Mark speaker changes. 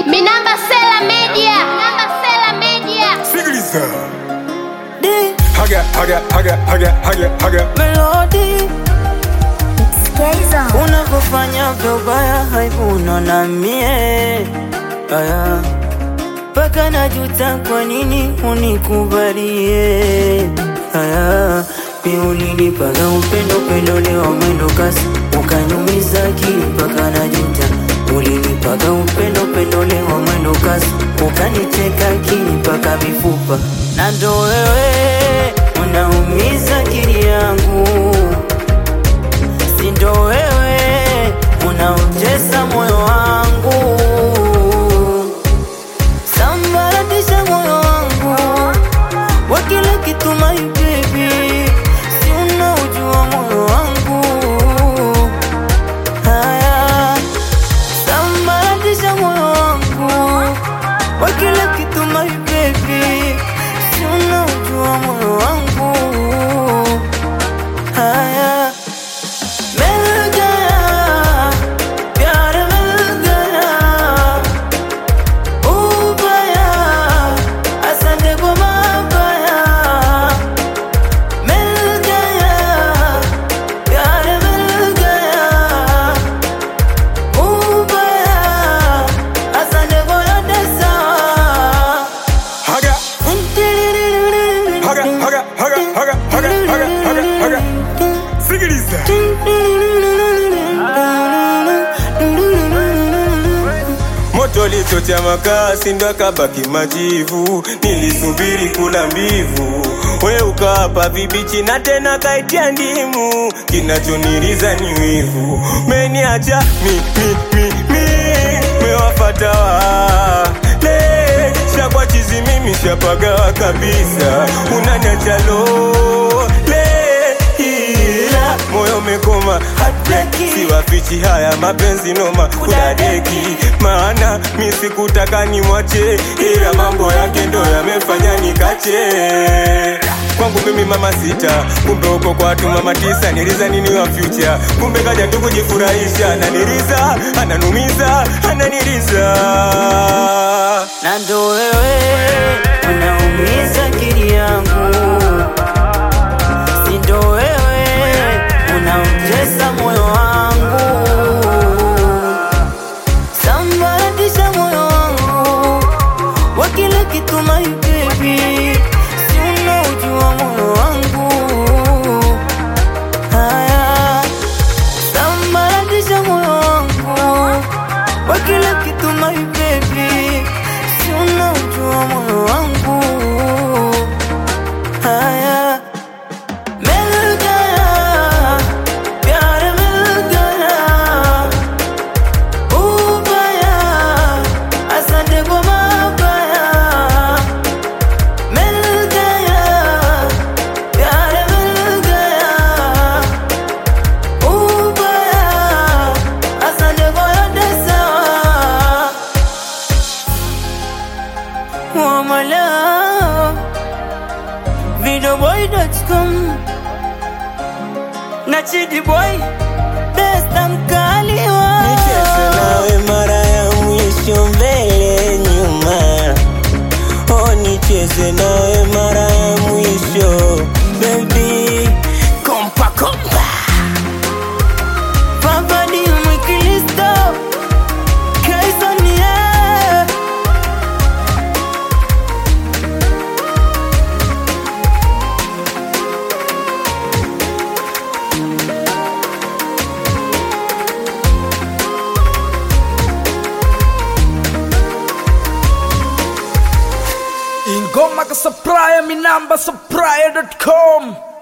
Speaker 1: Minamba Sela Media. Minamba Sela Media.
Speaker 2: Sikiliza.
Speaker 3: D
Speaker 2: Haga, haga, haga, haga, haga, haga.
Speaker 3: Melody
Speaker 1: Skaizo.
Speaker 3: unavyofanya vyobaya haivuna na mie aya mpaka najuta kwa nini unikubalie aya mi ulinipaga upendo upendo leo mwendo kasi ukanyumiza akili mpaka najuta ulinipaga upendo upendo leo mwendo kasi ukaniteka akili mpaka mifupa na ndo wewe unaumiza akili yangu sindo wewe unaotesa moyo wangu sambaratisha moyo wangu wa kila kitu my baby si unaujua moyo wangu haya sambaratisha moyo wangu wa kila kitu my baby si unaujua moyo wangu haya मिल गया प्यार मिल गया ubaya asante kwa mabaya मिल गया प्यार मिल गया ubaya asante kwa yote sawa
Speaker 2: Haga, haga, haga, haga, haga, haga, haga, haga, haga. Sikiliza. Moto lichocha makasi ndo akabaki majivu, nilisubiri kula mbivu, we ukawapa vibichi na tena kaitia ndimu, kinachoniriza ni wivu, meniacha mi mi mi mi, mewafata wale shakwa chizi mimi shapagawa kabisa, unaniacha lole ila moyo umekoma hataki siwafichi haya mapenzi noma kudadeki maana mi sikutaka nimwache ila mambo yake ndo yamefanya nikache kwangu mimi mama sita kumbe uko kwa watu mama tisa niliza nini wa future kumbe kaja tu kujifurahisha ananiriza ananumiza ananiriza
Speaker 3: na ndo wewe unaumiza akili yangu, si ndo wewe unautesa moyo wangu, sambaratisha moyo wangu wa kila kitu my baby, si unaujua moyo wangu haya sambaratisha moyo wangu wa kila kitu my baby, si unaujua moyo wangu haya मिल गया प्यार मिल गया ubaya asante kwa mabaya मिल गया प्यार मिल गया ubaya asante kwa yote sawa wamala videoboy.com na Chidi Boy Besta mkaliwa
Speaker 4: Nicheze nawe mara ya mwisho mbele nyuma, oh nicheze nawe mara ya mwisho baby, kompa kompa
Speaker 3: Papa di mwikilisto Kaisonie
Speaker 5: ingoma ka supplier minamba supplier.com